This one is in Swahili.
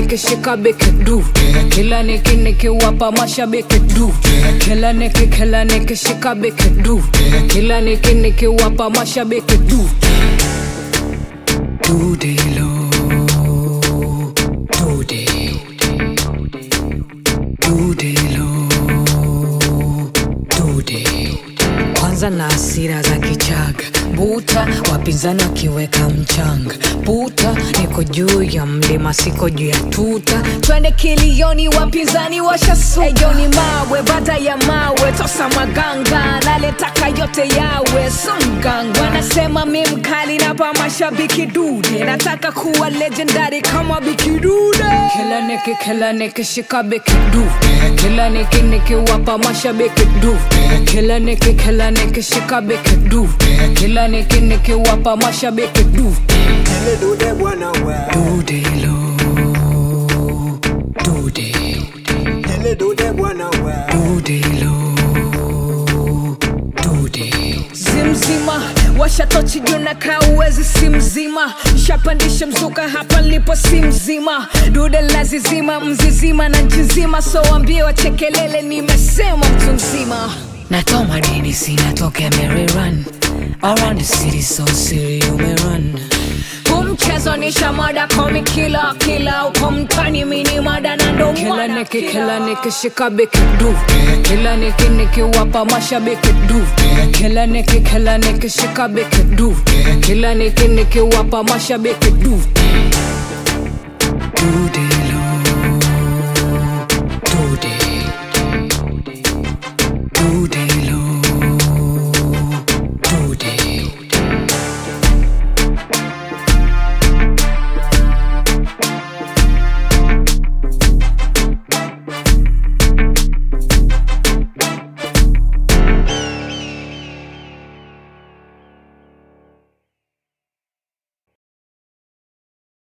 nikishika beki du kila niki nikiwapa mashabiki du kila niki kila nikishika beki du kila niki nikiwapa mashabiki du dudelo dude dudelo dude kwanza na hasira za kichaga buta wapinzani wakiweka mchanga buta niko juu ya mlima siko juu ya tuta twende kilioni wapinzani washasujoni mawe baada ya mawe tosa maganga naletaka yote yawe songanga wanasema mi mkali napa mashabiki dude nataka kuwa legendary kama bikidude kila niki kila niki shika biki du kila niki nikiwapa mashabiki du kila niki kila niki shika biki du kila niki nikiwapa mashabiki du Ele dude bwana we dudelo dude Ele dude bwana we dudelo dude zimzima washatochi juu na kaa uwezi si mzima shapandisha mzuka hapa lipo si mzima dude lazizima mzizima na nchi nzima so wambie wachekelele nimesema mtu mzima natoa madini sinatokea Maryland around the city so siri umerun huu mchezo ni shamada komi kila kila uko mtani mini mada na ndo kila niki kila niki shika biki du kila niki nikiwapa mashabiki du kila niki kila niki shika biki du kila niki nikiwapa mashabiki du dudelo